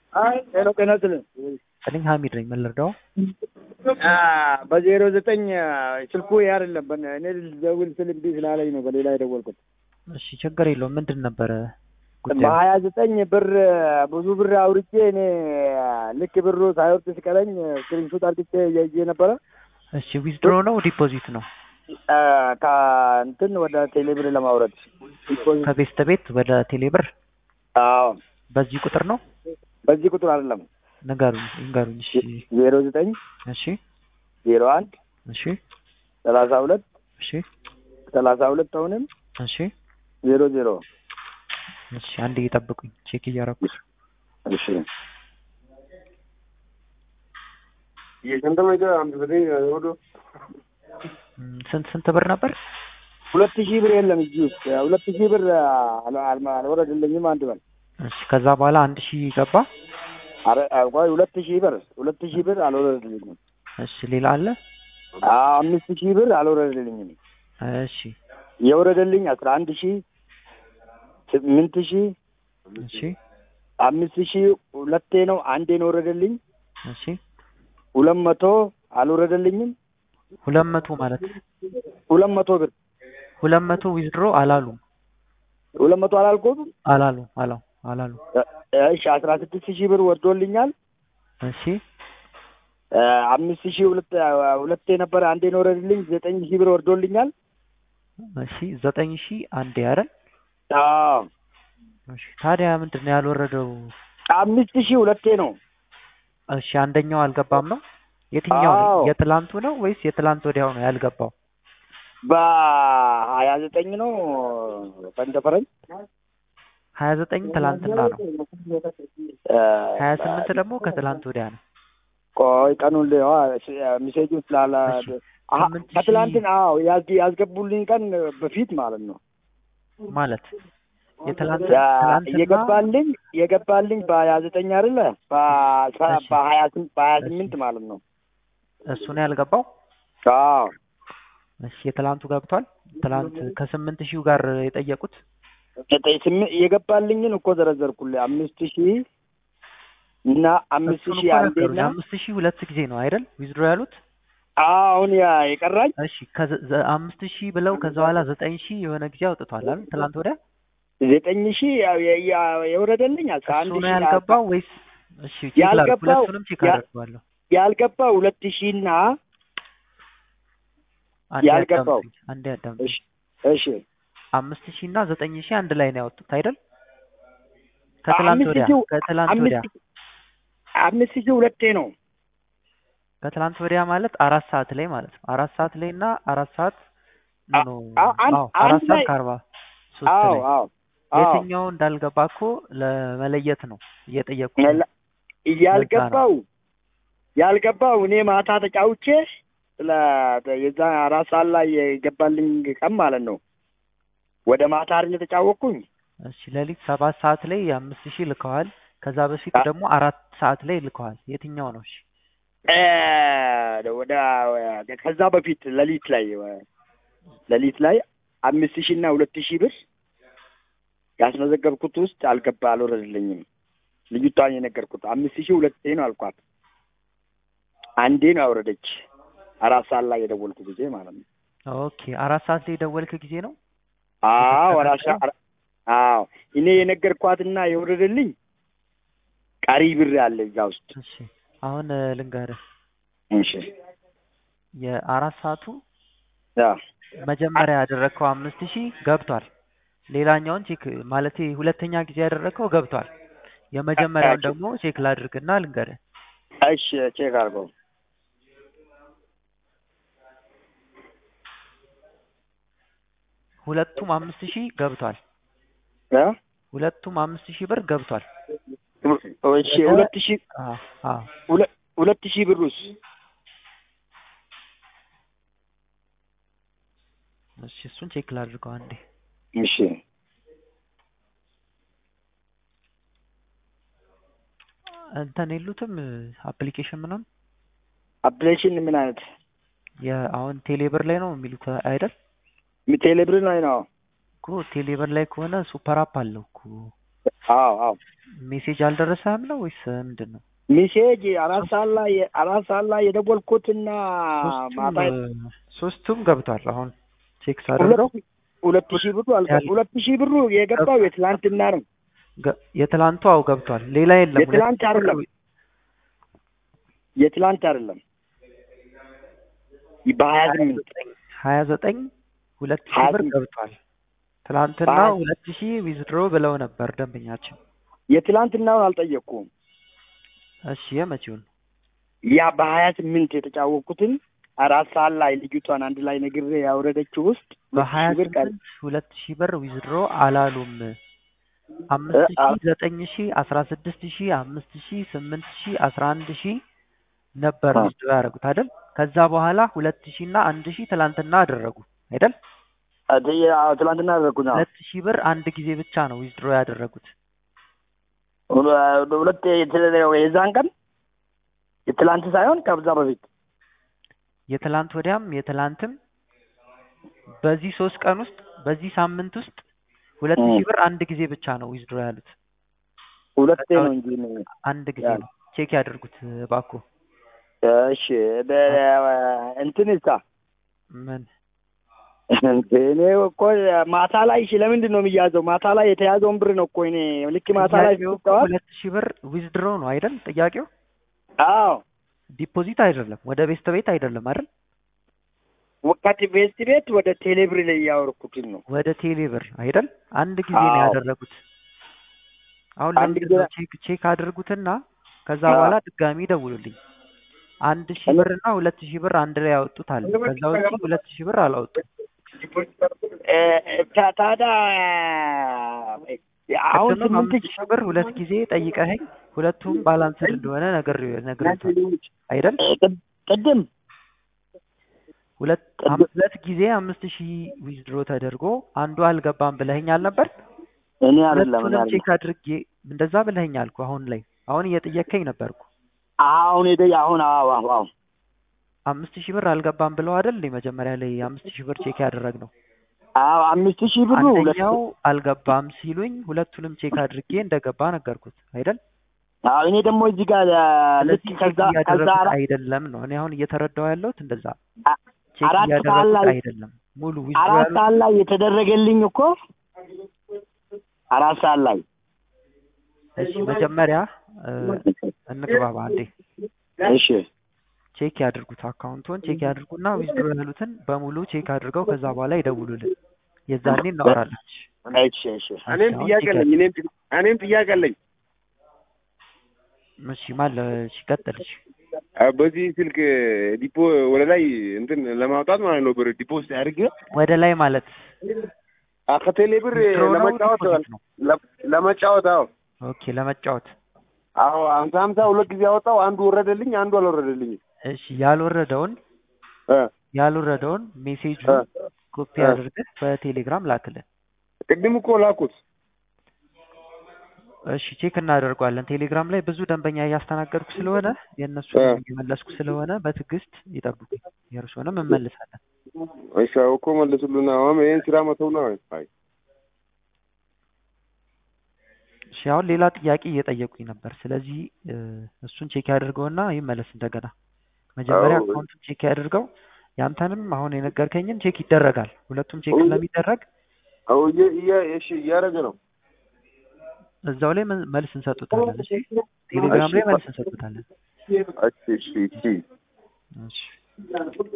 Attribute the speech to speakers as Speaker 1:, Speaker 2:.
Speaker 1: ሄሎ ጤና ይስጥልኝ።
Speaker 2: ስልኝ ሀሚድ ነኝ። ምን ልርዳው?
Speaker 1: በዜሮ ዘጠኝ ስልኩ ይሄ አይደለም። በእነ- እኔ ልደውል ስል እምቢ ስላለኝ ነው በሌላ የደወልኩት።
Speaker 2: እሺ ችግር የለውም። ምንድን ነበረ ጉዳዩ?
Speaker 1: በሀያ ዘጠኝ ብር ብዙ ብር አውርቼ እኔ ልክ ብሩ ሳይወርድ ሲቀረኝ ስክሪንሾት አድርጌ እያየ ነበረ
Speaker 2: እሺ ዊዝድሮ ነው ዲፖዚት ነው?
Speaker 1: ከእንትን ወደ ቴሌብር ለማውረድ
Speaker 2: ከቤስት ቤት ወደ ቴሌብር
Speaker 1: አዎ
Speaker 2: በዚህ ቁጥር ነው?
Speaker 1: በዚህ ቁጥር አይደለም
Speaker 2: ንገሩኝ ንገሩኝ። እሺ
Speaker 1: ዜሮ ዘጠኝ
Speaker 2: እሺ
Speaker 1: ዜሮ አንድ
Speaker 2: እሺ
Speaker 1: ሰላሳ ሁለት
Speaker 2: እሺ
Speaker 1: ሰላሳ ሁለት አሁንም
Speaker 2: እሺ
Speaker 1: ዜሮ ዜሮ
Speaker 2: እሺ አንድ እየጠብቁኝ ቼክ እያረኩ
Speaker 1: እሺ
Speaker 2: እም፣ ስንት ስንት ብር ነበር?
Speaker 1: ሁለት ሺህ ብር የለም እዚህ ውስጥ ሁለት ሺህ ብር አል- አል- አልወረድልኝም። አንድ በል
Speaker 2: እሺ ከዛ በኋላ አንድ ሺህ ገባ።
Speaker 1: አረ ቆይ ሁለት ሺህ ብር ሁለት ሺህ ብር አልወረድልኝም።
Speaker 2: እሺ ሌላ አለ?
Speaker 1: አዎ አምስት ሺህ ብር አልወረድልኝም።
Speaker 2: እሺ
Speaker 1: የወረደልኝ አስራ አንድ ሺህ ስምንት ሺህ
Speaker 2: እሺ
Speaker 1: አምስት ሺህ ሁለቴ ነው አንዴ ነው ወረደልኝ።
Speaker 2: እሺ
Speaker 1: ሁለት መቶ አልወረደልኝም።
Speaker 2: ሁለት መቶ ማለት
Speaker 1: ሁለት መቶ ብር
Speaker 2: ሁለት መቶ ዊዝድሮ አላሉም
Speaker 1: ሁለት መቶ አላልኩም።
Speaker 2: አላሉም አላው አላሉ።
Speaker 1: እሺ አስራ ስድስት ሺህ ብር ወርዶልኛል።
Speaker 2: እሺ
Speaker 1: አምስት ሺህ ሁለት ሁለቴ ነበረ አንዴ ነው ወረደልኝ። ዘጠኝ ሺህ ብር ወርዶልኛል።
Speaker 2: እሺ ዘጠኝ ሺህ አንዴ አይደል?
Speaker 1: አዎ
Speaker 2: እሺ ታዲያ ምንድን ነው ያልወረደው?
Speaker 1: አምስት ሺህ ሁለቴ ነው።
Speaker 2: እሺ አንደኛው አልገባም ነው? የትኛው ነው?
Speaker 1: አዎ።
Speaker 2: የትላንቱ ነው ወይስ የትላንት ወዲያው ነው ያልገባው?
Speaker 1: በሀያ ዘጠኝ ነው በእንደ ፈረንጅ
Speaker 2: ሀያ ዘጠኝ ትላንትና ነው። ሀያ ስምንት ደግሞ ከትላንት ወዲያ ነው።
Speaker 1: ቆይ ቀኑን ልየዋ ሚሴጁን ስላላ
Speaker 2: እሺ፣
Speaker 1: አሀ፣
Speaker 2: ስምንት ሺህ-
Speaker 1: ከትላንትን አዎ ያዝ- ያስገቡልኝ ቀን በፊት ማለት ነው
Speaker 2: ማለት የትላንት
Speaker 1: ያ
Speaker 2: ትላንትና
Speaker 1: የገባልኝ የገባልኝ በሀያ ዘጠኝ አይደለ በ-
Speaker 2: እሺ።
Speaker 1: በሀያ ስም- በሀያ
Speaker 2: እሺ።
Speaker 1: ስምንት ማለት ነው
Speaker 2: እሱ ነው ያልገባው።
Speaker 1: አዎ
Speaker 2: እሺ የትላንቱ ገብቷል። ትላንት ከስምንት ሺው ጋር የጠየቁት
Speaker 1: ዘጠኝ ስምንት የገባልኝን እኮ ዘረዘርኩልህ አምስት ሺህ እና አምስት
Speaker 2: እሱን
Speaker 1: ሺህ
Speaker 2: እኮ
Speaker 1: አንዴ
Speaker 2: ነገሩኝ።
Speaker 1: እና
Speaker 2: አምስት ሺህ ሁለት ጊዜ ነው አይደል ዊዝድሮ ያሉት?
Speaker 1: አዎ አሁን ያ የቀራኝ
Speaker 2: እሺ ከዘ- ዘ- አምስት ሺህ ብለው ከዛ በኋላ ዘጠኝ ሺህ የሆነ ጊዜ አውጥቷል አይደል? ትላንት ወዲያ
Speaker 1: ዘጠኝ ሺህ ያው የ- ያ- የወረደልኝ አስራ
Speaker 2: እሱ
Speaker 1: አንድ
Speaker 2: ነው
Speaker 1: ሺህ
Speaker 2: ያልገባው ወይስ? እሺ ቼክ ላድርግ።
Speaker 1: ያልገባው-
Speaker 2: ሁለቱንም ቼክ
Speaker 1: ያ-
Speaker 2: አደርገዋለሁ።
Speaker 1: ያልገባው ሁለት ሺህ እና
Speaker 2: አንዴ
Speaker 1: ያልገባው።
Speaker 2: አዳምጡኝ፣ አንዴ አዳምጡኝ።
Speaker 1: እሺ እሺ
Speaker 2: አምስት ሺህ እና ዘጠኝ ሺህ አንድ ላይ ነው ያወጡት አይደል? ከትላንት
Speaker 1: አምስት
Speaker 2: ወዲያ
Speaker 1: ሺህ-
Speaker 2: ከትላንት
Speaker 1: አምስት
Speaker 2: ወዲያ
Speaker 1: ሺህ- አምስት ሺህ ሁለቴ ነው
Speaker 2: ከትላንት ወዲያ ማለት አራት ሰዓት ላይ ማለት ነው። አራት ሰዓት ላይ እና አራት ሰዓት
Speaker 1: አ-
Speaker 2: ኖ
Speaker 1: አ- አንድ-
Speaker 2: አዎ አራት
Speaker 1: አንድ
Speaker 2: ሰዓት
Speaker 1: ላይ-
Speaker 2: ከአርባ ሶስት
Speaker 1: አዎ
Speaker 2: ላይ
Speaker 1: አዎ አዎ
Speaker 2: የትኛው እንዳልገባ እኮ ለመለየት ነው እየጠየቁ
Speaker 1: ያለ- ያልገባው ያልገባው እኔ ማታ ተጫውቼ ስለ የዛ አራት ሰዓት ላይ የገባልኝ ቀን ማለት ነው ወደ ማታ አይደል የተጫወቅኩኝ
Speaker 2: እሺ ሌሊት ሰባት ሰዓት ላይ አምስት ሺህ ልከዋል። ከዛ በፊት
Speaker 1: አ-
Speaker 2: ደግሞ አራት ሰዓት ላይ ልከዋል። የትኛው ነው? እሺ
Speaker 1: እ ወደ ከዛ በፊት ሌሊት ላይ ሌሊት ላይ አምስት ሺህ እና ሁለት ሺህ ብር ያስመዘገብኩት ውስጥ አልገባ አልወረድልኝም። ልጅቷን የነገርኩት አምስት ሺህ ሁለቴ ነው አልኳት። አንዴ ነው ያወረደች። አራት ሰዓት ላይ የደወልኩ ጊዜ ማለት ነው።
Speaker 2: ኦኬ አራት ሰዓት ላይ የደወልክ ጊዜ ነው።
Speaker 1: አዎ
Speaker 2: የተስተካከለ?
Speaker 1: አራት ሰዓት አዎ እኔ የነገርኳትና የወረደልኝ ቀሪ ብር አለ እዛ ውስጥ።
Speaker 2: እሺ አሁን እ፣ ልንገርህ
Speaker 1: እሺ
Speaker 2: የአራት ሰዓቱ
Speaker 1: ያ
Speaker 2: መጀመሪያ ያደረግከው አምስት ሺህ ገብቷል። ሌላኛውን ቼክ ማለት ሁለተኛ ጊዜ ያደረግከው ገብቷል። የመጀመሪያውን
Speaker 1: ቼክ-
Speaker 2: ደግሞ ቼክ ላድርግና ልንገርህ።
Speaker 1: እሺ ቼክ አድርገው።
Speaker 2: ሁለቱም አምስት ሺህ ገብቷል።
Speaker 1: ያ
Speaker 2: ሁለቱም አምስት ሺህ ብር ገብቷል።
Speaker 1: እሺ ሁለት ሺህ
Speaker 2: አዎ አዎ
Speaker 1: ሁለ- ሁለት ሺህ ብሩስ
Speaker 2: እሺ እሱን ቼክ ላድርገው አንዴ።
Speaker 1: እሺ
Speaker 2: እንትን የሉትም አፕሊኬሽን ምናምን
Speaker 1: አፕሊኬሽን ምን አይነት
Speaker 2: የአሁን ቴሌብር ላይ ነው የሚሉት አይደል?
Speaker 1: ቴሌብር ላይ ነው።
Speaker 2: እኮ ቴሌብር ላይ ከሆነ ሱፐር አፕ አለው እኮ
Speaker 1: አዎ አዎ
Speaker 2: ሜሴጅ አልደረሰህም ነው ወይስ ምንድን ነው?
Speaker 1: ሚሴጅ አራት ሰዓት ላይ አራት ሰዓት ላይ የደወልኩትና ማታ
Speaker 2: ሶስቱም ሶስቱም ገብቷል። አሁን ቼክ ሳደርገው
Speaker 1: ሁለት ሁለት ሺህ ብሩ አልገ ሁለት ሺህ ብሩ የገባው የትላንትና ነው።
Speaker 2: ገ- የትላንቱ አው ገብቷል። ሌላ የለም።
Speaker 1: የትላንት አይደለም የትላንት አይደለም በሀያ ስምንት
Speaker 2: ሀያ ዘጠኝ ሁለት ሺህ
Speaker 1: ሀያ
Speaker 2: ብር
Speaker 1: ስምንት
Speaker 2: ገብቷል። ትላንትና
Speaker 1: በሀያ-
Speaker 2: ሁለት ሺህ ዊዝድሮ ብለው ነበር ደንበኛችን።
Speaker 1: የትላንትናውን አልጠየቅኩም።
Speaker 2: እሺ የመቼውን
Speaker 1: ያ በሀያ ስምንት የተጫወቅኩትን አራት ሰዓት ላይ ልጅቷን አንድ ላይ ነግሬ ያወረደችው ውስጥ ሁለት
Speaker 2: በሀያ
Speaker 1: ሺህ ብር ቀር
Speaker 2: ስምንት ሁለት ሺህ ብር ዊዝድሮ አላሉም። አምስት
Speaker 1: አ-
Speaker 2: ሺህ ዘጠኝ ሺህ አስራ ስድስት ሺህ አምስት ሺህ ስምንት ሺህ አስራ አንድ ሺህ ነበር
Speaker 1: አ-
Speaker 2: ዊዝድሮ ያደረጉት አይደል? ከዛ በኋላ ሁለት ሺህ እና አንድ ሺህ ትላንትና አደረጉ አይደል?
Speaker 1: አደ- አዎ፣ ትላንትና አደረግኩት። አዎ።
Speaker 2: ሁለት ሺህ ብር አንድ ጊዜ ብቻ ነው ዊዝድሮ ያደረጉት።
Speaker 1: ሁለ- ሁለት የተ- የዛን ቀን የትላንት ሳይሆን ከዛ በፊት
Speaker 2: የትላንት ወዲያም የትላንትም በዚህ ሶስት ቀን ውስጥ በዚህ ሳምንት ውስጥ ሁለት
Speaker 1: እ።
Speaker 2: ሺህ ብር አንድ ጊዜ ብቻ ነው ዊዝድሮ ያሉት።
Speaker 1: ሁለቴ
Speaker 2: ከዛ
Speaker 1: ነው
Speaker 2: ውጭ
Speaker 1: እንጂ ነው።
Speaker 2: አንድ ጊዜ
Speaker 1: ያ
Speaker 2: ነው። ቼክ ያድርጉት እባክዎ።
Speaker 1: እሺ በ- እንትን ሳ
Speaker 2: ምን
Speaker 1: እኔ እኮ ማታ ላይ እሺ፣ ለምንድን ነው የሚያዘው? ማታ ላይ የተያዘውን ብር ነው እኮ እኔ ልክ ማታ ላይ
Speaker 2: ጥያቄው እኮ
Speaker 1: ስትጠዋል።
Speaker 2: ሁለት ሺህ ብር ዊዝድሮ ነው አይደል? ጥያቄው
Speaker 1: አዎ
Speaker 2: ዲፖዚት አይደለም፣ ወደ ቤስት ቤት አይደለም አይደል?
Speaker 1: ወቃቲ ቤስት ቤት ወደ ቴሌብር ላይ እያወረኩትን ነው።
Speaker 2: ወደ ቴሌ ብር አይደል? አንድ ጊዜ ነው
Speaker 1: አዎ።
Speaker 2: ያደረጉት። አሁን
Speaker 1: አንድ
Speaker 2: ለምንድን
Speaker 1: ጊዜ
Speaker 2: ነው ቼክ ቼክ አድርጉትና ከዛ
Speaker 1: አዎ።
Speaker 2: በኋላ ድጋሚ ደውሉልኝ። አንድ ሺህ
Speaker 1: እኔ-
Speaker 2: ብር እና ሁለት ሺህ ብር አንድ ላይ ያወጡት አለ። ከዛ ውጪ ሁለት ሺህ ብር አላወጡም።
Speaker 1: እ፣ ታ- ታዲያ አሁን
Speaker 2: ቅድምም
Speaker 1: ስምንት
Speaker 2: አምስት ሺህ ብር ሁለት ጊዜ ጠይቀኸኝ ሁለቱም ባላንስድ እንደሆነ ነገር ነግሬታል አይደል?
Speaker 1: ቅድ- ቅድም
Speaker 2: ሁለት
Speaker 1: ቅድም
Speaker 2: አም- ሁለት ጊዜ አምስት ሺህ ዊዝድሮ ተደርጎ አንዱ አልገባም ብለኸኝ አልነበር?
Speaker 1: እኔ አይደለም እኔ
Speaker 2: ሁለቱንም
Speaker 1: አይደለም
Speaker 2: ቼክ አድርጌ እንደዛ ብለኸኝ አልኩ። አሁን ላይ አሁን እየጠየከኝ ነበርኩ።
Speaker 1: አሁን ሄደ አሁን አዎ አዎ አዎ
Speaker 2: አምስት ሺህ ብር አልገባም ብለው አይደል እንዴ መጀመሪያ ላይ አምስት ሺህ ብር ቼክ ያደረግነው?
Speaker 1: አዎ አምስት ሺህ ብሩ ሁለት
Speaker 2: አንደኛው አልገባም ሲሉኝ ሁለቱንም ቼክ አድርጌ እንደገባ ነገርኩት አይደል?
Speaker 1: አዎ እኔ ደግሞ እዚህ ጋር አ፣ ልክ
Speaker 2: ስለዚህ ቼክ
Speaker 1: ከዛ ከዛ
Speaker 2: እያደረጉት
Speaker 1: አራ-
Speaker 2: አይደለም ነው እኔ አሁን እየተረዳው ያለሁት እንደዛ
Speaker 1: አ-
Speaker 2: ቼክ
Speaker 1: አራት ሰዓት
Speaker 2: እያደረጉት
Speaker 1: ላይ
Speaker 2: አይደለም ሙሉ ዊዝድሮ
Speaker 1: አራት
Speaker 2: ያሉት
Speaker 1: ሰዓት ላይ የተደረገልኝ እኮ አራት ሰዓት ላይ
Speaker 2: እሺ መጀመሪያ እ፣ እንግባባ አንዴ
Speaker 1: እሺ
Speaker 2: ቼክ ያድርጉት አካውንቱን ቼክ ያድርጉና ዊዝድሮ ያሉትን በሙሉ ቼክ አድርገው ከዛ በኋላ ይደውሉልን የዛኔ እናወራለን
Speaker 1: እሺ እሺ
Speaker 3: እኔም
Speaker 2: አሁን
Speaker 3: ጥያቄ
Speaker 2: ቼክ
Speaker 3: አለኝ። እኔም እኔም ጥያቄ አለኝ።
Speaker 2: እሺ ማለ እሺ ቀጥል እሺ
Speaker 3: አ፣ በዚህ ስልክ ዲፖ ወደ ላይ እንትን ለማውጣት ማለት ነው ብር ዲፖዚት አድርጌ
Speaker 2: ወደ ላይ ማለት
Speaker 3: አ፣ ከቴሌ ብር
Speaker 2: ዊዝድሮ ነው
Speaker 3: ለመጫወት
Speaker 2: ዲፖዚት ነው
Speaker 3: ለ- ለመጫወት አዎ
Speaker 2: ኦኬ ለመጫወት
Speaker 3: አዎ ሀምሳ ሀምሳ ሁለት ጊዜ አወጣው። አንዱ ወረደልኝ፣ አንዱ አልወረደልኝም።
Speaker 2: እሺ ያልወረደውን
Speaker 3: እ
Speaker 2: ያልወረደውን ሜሴጁ
Speaker 3: እ
Speaker 2: ኮፒ
Speaker 3: እ
Speaker 2: አድርገህ በቴሌግራም ላክልን
Speaker 3: ቅድም እኮ ላኩት።
Speaker 2: እሺ ቼክ እናደርገዋለን ቴሌግራም ላይ ብዙ ደንበኛ እያስተናገድኩ ስለሆነ የእነሱ
Speaker 3: እ
Speaker 2: እየመለስኩ ስለሆነ በትዕግስት ይጠብቁኝ የእርሶንም እንመልሳለን
Speaker 3: እሺ አዎ እኮ መለሱልና አሁን ይሄን ስራ መተው ነው። አይ
Speaker 2: እሺ አሁን ሌላ ጥያቄ እየጠየቁኝ ነበር ስለዚህ እ፣ እሱን ቼክ ያድርገውና ይመለስ እንደገና መጀመሪያ
Speaker 3: አዎ
Speaker 2: አካውንቱን ቼክ ያድርገው ያንተንም አሁን የነገርከኝን ቼክ ይደረጋል ሁለቱም ቼክ ስለሚደረግ
Speaker 3: አዎ እየ- እየ- እሺ እያደረገ ነው።
Speaker 2: እዛው ላይ መ- መልስ እንሰጡታለን እሺ ቴሌግራም
Speaker 3: እሺ
Speaker 2: ላይ መልስ እንሰጡታለን
Speaker 3: እሺ እሺ እሺ
Speaker 2: እሺ